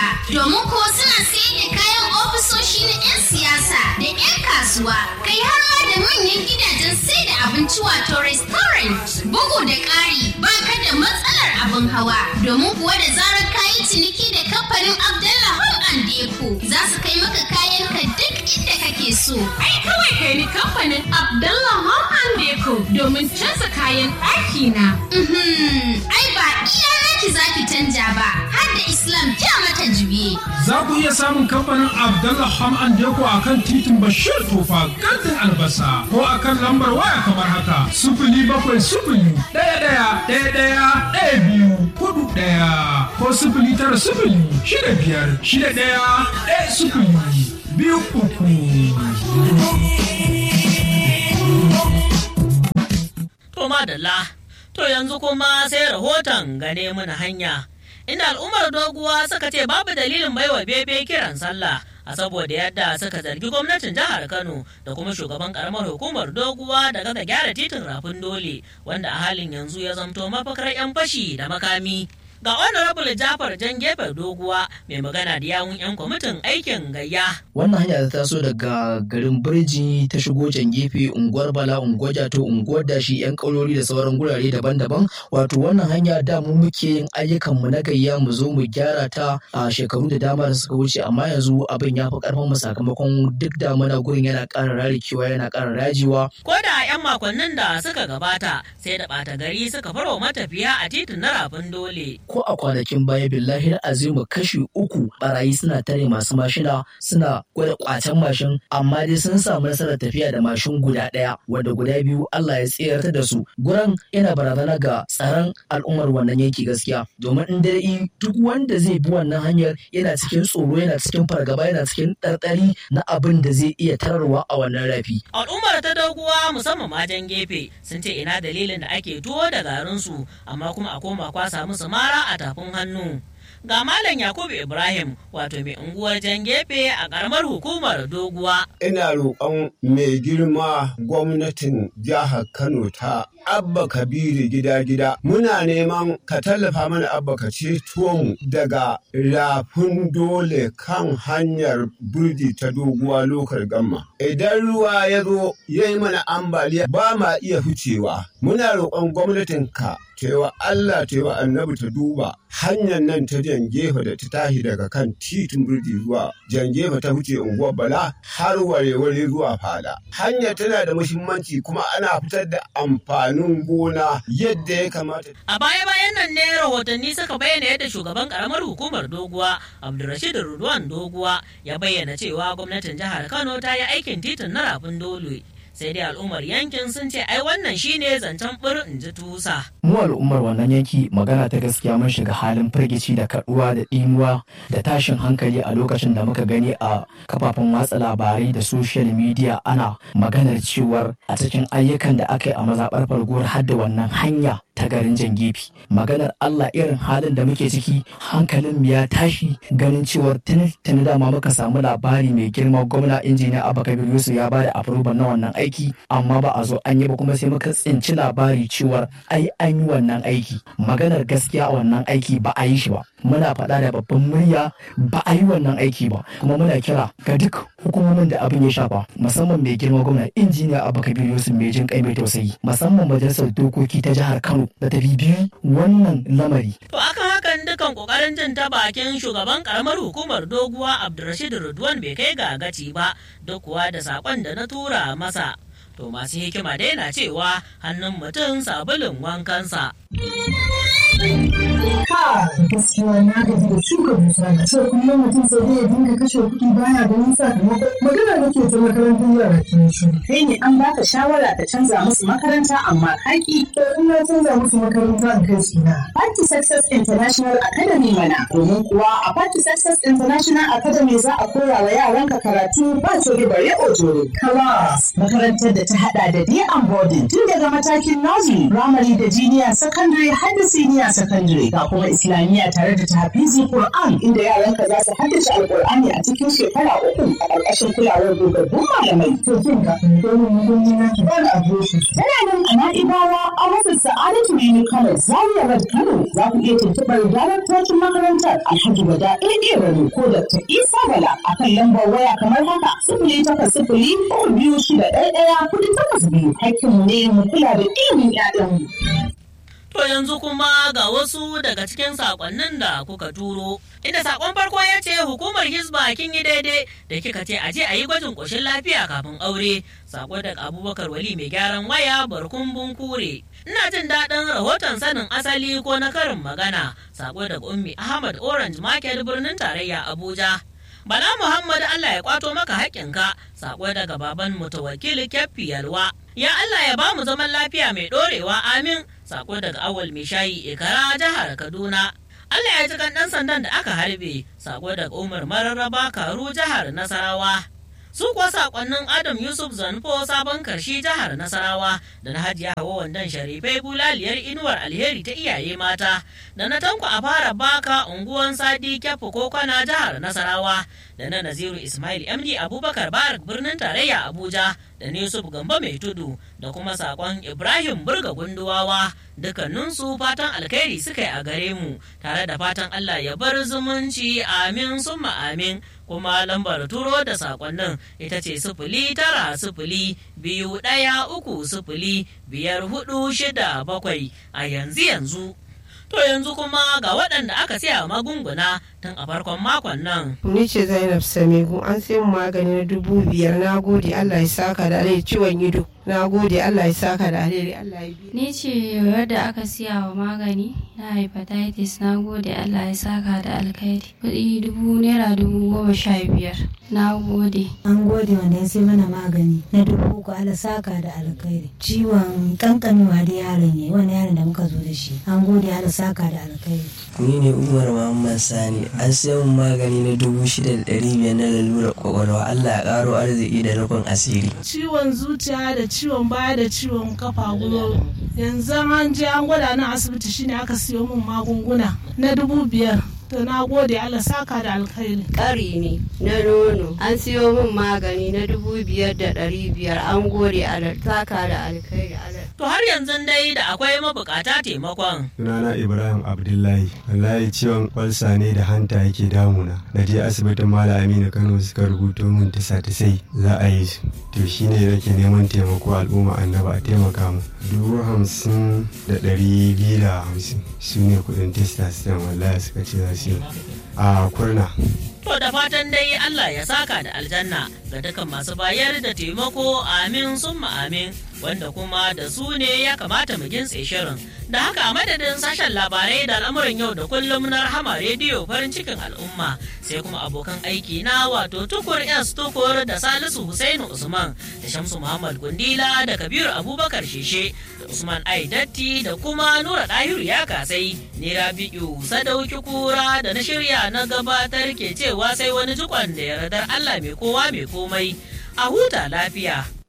domin ko suna sayar da kayan ofisoshi na 'yan siyasa da 'yan kasuwa kai har ma da manyan gidajen sai da abinci wato restaurant bugu da ƙari ba ka da matsalar abin hawa domin kuwa da zarar kayi ciniki da kamfanin Abdallah Home and Deco za su kai maka kayan ka duk inda kake so. Ai kawai kai ni kamfanin Abdallah Home and Deco domin canza kayan ɗaki na. Mhm, Ai ba iya naki zaki canja ba har da Islam ja mata juye. Za ku iya samun kamfanin Abdallah Ham and Deko a kan titin Bashir Tofa gardin albasa ko a kan lambar waya kamar haka sufuli bakwai sufuli ɗaya ɗaya ɗaya ɗaya ɗaya biyu hudu ɗaya ko sufuli tara sufuli shida biyar shida ɗaya ɗaya sufuli biyu uku. To madalla, to yanzu kuma sai rahoton gane mana hanya. Inda al'ummar doguwa suka ce babu dalilin baiwa bebe kiran sallah a saboda yadda suka zargi gwamnatin jihar Kano da kuma shugaban karamar hukumar doguwa da gaza gyara titin rafin dole wanda a halin yanzu ya zamto mafakar 'yan fashi da makami. Ga honorable Jafar Jan gefe doguwa mai magana da yawun 'yan kwamitin aikin gayya. wannan hanya ta taso daga garin birji ta shigo can gefe unguwar bala unguwar jato unguwar dashi yan kaurori da sauran gurare daban-daban wato wannan hanya da mu muke yin ayyukan mu na gayya mu zo mu gyara ta a shekaru da dama da suka wuce amma yanzu abin ya fi karfin mu sakamakon duk damuna gurin yana ƙara rarikewa yana ƙara rajiwa Ko da 'yan makonnin da suka gabata sai da ɓata gari suka farwa matafiya a titin na rafin dole. ko a kwanakin baya billahi azimu kashi uku barayi suna tare masu mashina suna gwada kwacen mashin amma dai sun samu nasarar tafiya da mashin guda ɗaya wanda guda biyu Allah ya tsayar da su guran yana barazana ga tsaron al'ummar wannan yanki gaskiya domin in dai duk wanda zai bi wannan hanyar yana cikin tsoro yana cikin fargaba yana cikin ɗarɗari na abin da zai iya tararwa a wannan rafi Al'ummar ta doguwa musamman majan gefe sun ce ina dalilin da ake tuwo da garinsu amma kuma a koma kwasa musu mara a tafin hannu. Ga Malam Yakubu Ibrahim wato mai unguwar jan gefe a ƙaramar hukumar doguwa. ina roƙon mai girma gwamnatin jihar Kano ta Abba Kabiru gida-gida. Muna neman ka tallafa mana Abba ka ceto mu daga rafin dole kan hanyar burji ta doguwa lokal gamma. Idan ruwa ya zo ya yi mana ambaliya ba ma iya ficewa. Muna roƙon gwamnatin ka cewa Allah cewa annabi ta duba hanyar nan ta jan gefe da ta tashi daga kan titin birji zuwa jan gefe ta wuce unguwar bala har ware-ware zuwa fada. Hanyar tana da muhimmanci kuma ana fitar da amfanin gona yadda ya kamata. A baya-bayan nan ne rahotanni suka bayyana yadda shugaban ƙaramar hukumar doguwa Abdulrashid Rudwan doguwa ya bayyana cewa gwamnatin jihar Kano ta yi aikin titin na rafin dole. Sai dai al'ummar yankin sun ce ai wannan shine zancen bir in ji tusa. mu al'ummar wannan yanki magana ta gaskiya mun shiga halin firgici da kaduwa da ɗimuwa da tashin hankali a lokacin da muka gani a kafafen watsa labarai da social media ana maganar cewar a cikin ayyukan da aka yi a mazaɓar farguwar har da wannan hanya ta garin jan gefe maganar Allah irin halin da muke ciki hankalin mu ya tashi ganin cewar tuni tuni dama muka samu labari mai girma gwamna injiniya Abba Kabir Yusuf ya bada approval na wannan aiki amma ba a zo an yi ba kuma sai muka tsinci labari cewar ai an yi wannan aiki maganar gaskiya a wannan aiki ba a yi shi ba muna faɗa da babban murya ba a yi wannan aiki ba kuma muna kira ga duk hukumomin da abin ya shafa musamman mai girma gwamna injiniya Abba Kabir Yusuf mai jin kai mai tausayi musamman majalisar dokoki ta jihar Kano da ta bibiyi wannan lamari To akan hakan dukan kokarin jin ta bakin shugaban karamar hukumar doguwa Abdulrashid Rudwan bai kai ga gaci ba duk kuwa da sakon da na tura masa. To masu hikima dai na cewa hannun mutum sabulun wankansa. Ka gaskiya na gaji da shuka dusa na ce kullum mutum sai dai ya dinga kashe kuɗi baya ganin sakamako magana nake ta makarantar yara kin shi kai ne an baka shawara ka canza musu makaranta amma kaki to in na canza musu makaranta in kai su na Party Success International Academy mana domin kuwa a Party Success International Academy za a koya wa yaranka karatu ba coge bare ojoro class makarantar da ta hada da day and boarding tun daga matakin nursery primary da junior secondary har da senior secondary ga kuma islamiyya Islamiyya tare da tahfizi Qur'an inda yaranka za su haddace Alƙur'ani a cikin shekara uku a ƙarƙashin kulawar dogaggun malamai. To kin ga domin mutum na ki ba a shi. Tana nan a Na'ibawa a wasu Sa'adatu Rimi Kano Zaria Road Kano za ku iya tuntuɓar daraktocin makarantar Alhaji Wada AA Rani ko Dr. Isa Bala a kan lambar waya kamar haka sifili takwas sifili uku biyu shida ɗaya ɗaya kuɗi takwas biyu hakkinmu ne mu kula da ilimin 'ya'yanmu. To yanzu kuma ga wasu daga cikin sakonnin da kuka turo. Inda sakon farko ya ce hukumar Hizba kin yi daidai da kika ce aje a yi gwajin ƙoshin lafiya kafin aure. Sako daga Abubakar Wali mai gyaran waya barkun bunkure. Ina jin daɗin rahoton sanin asali ko na karin magana. Sako daga Ummi Ahmad Orange Market birnin tarayya Abuja. Bala Muhammad Allah ya kwato maka haƙƙinka, sako daga baban mutawakkil Keffi Yalwa. Ya Allah ya ba mu zaman lafiya mai ɗorewa amin, sako daga awal mai shayi Ikara jihar Kaduna. Allah ya ji kan ɗan sandan da aka harbe, sako daga Umar Mararraba Karu jihar Nasarawa. Su kuwa sakonnin Adam Yusuf Zanfo sabon karshi jihar Nasarawa da na Hajiya Hawa Wandan Sharifai bulaliyar inuwar alheri ta iyaye mata da na tanko a fara baka unguwan Sadi Kyafu ko kwana jihar Nasarawa da na Naziru Ismail MD Abubakar Barak birnin tarayya Abuja da na Yusuf Gambo mai tudu da kuma sakon Ibrahim Burga Gunduwawa dukkaninsu fatan alkhairi suka yi a gare mu tare da fatan Allah ya bar zumunci amin summa amin kuma lambar turo da sakonnin ita ce sifili tara sifili biyu ɗaya uku sifili biyar hudu shida bakwai a yanzu yanzu to yanzu kuma ga waɗanda aka siya magunguna tun a farkon makon nan Ni ce Zainab Samigu an sai mu magani na dubu biyar na gode Allah ya saka da alheri ciwon ido na gode Allah ya saka da alheri Allah ya biya. Ni ce wadda aka siya wa magani na hepatitis na gode Allah ya saka da alkhairi. Kuɗi dubu naira dubu goma sha biyar. Na gode. An gode wanda ya sai mana magani na dubu uku ala saka da alkhairi. Ciwon kankanuwa da yaron ne wani yaron da muka zo da shi. An gode ala saka da alkhairi. Ni ne Umar Muhammad Sani an sai mun magani na dubu shida da ɗari biyar na lalurar kwakwalwa Allah ya ƙaro arziki da rufin asiri. Ciwon zuciya da ciwon baya da ciwon kafa gwiwa yanzu an je an gwada na asibiti shine aka siyo min magunguna na dubu biyar to na gode Allah saka da alkhairi ƙari ne na nono an siyo min magani na dubu biyar da ɗari biyar an gode Allah saka da alkhairi Allah to har yanzu dai da akwai mabukata taimakon sunana ibrahim abdullahi wallahi ciwon kwalsa ne da hanta yake damuna na je asibitin malam aminu kano suka rubuto min tisa tisai za a yi su to shine nake neman taimako al'umma annaba a taimaka mu dubu hamsin da ɗari biyu da hamsin su ne kuɗin testa sistem wallahi suka ce za su yi a kurna To da fatan dai Allah ya saka da aljanna ga dukan masu bayar da taimako amin summa amin wanda kuma da su ne ya kamata mu gintse shirin. Da haka a madadin sashen labarai da al'amuran yau da kullum na rahama rediyo farin cikin al'umma sai kuma abokan aiki na wato tukur S tukur da Salisu Husainu Usman da Shamsu Muhammad Gundila da Kabiru Abubakar Sheshe da Usman Aidatti da kuma Nura Dahiru ya kasai ni Rabi'u Sadauki Kura da na shirya na gabatar ke cewa sai wani jikon da yardar Allah mai kowa mai komai a huta lafiya.